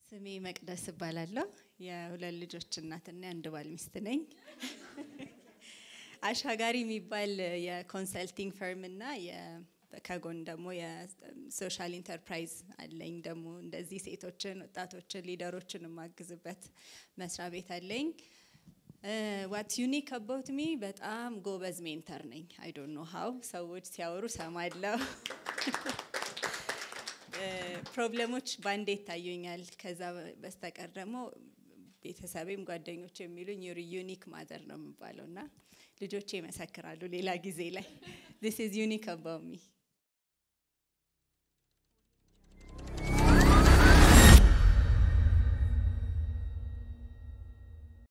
ስሜ መቅደስ እባላለሁ። የሁለት ልጆች እናትና የአንድ ባል ሚስት ነኝ። አሻጋሪ የሚባል የኮንሰልቲንግ ፈርም እና ከጎን ደግሞ የሶሻል ኢንተርፕራይዝ አለኝ። ደግሞ እንደዚህ ሴቶችን፣ ወጣቶችን፣ ሊደሮችን የማግዝበት መስሪያ ቤት አለኝ። ዋት ዩኒክ አባውት ሚ በጣም ጎበዝ ሜንተር ነኝ። አይ ዶንት ኖ ሀው ሰዎች ሲያወሩ ሰማለሁ። ፕሮብለሞች ባንዴ ይታዩኛል። ከዛ በስተቀር ደግሞ ቤተሰቤም ጓደኞች የሚሉኝ ዩር ዩኒክ ማዘር ነው የሚባለው እና ልጆቼ ይመሰክራሉ ሌላ ጊዜ ላይ ዲስ ኢዝ ዩኒክ አባውት ሚ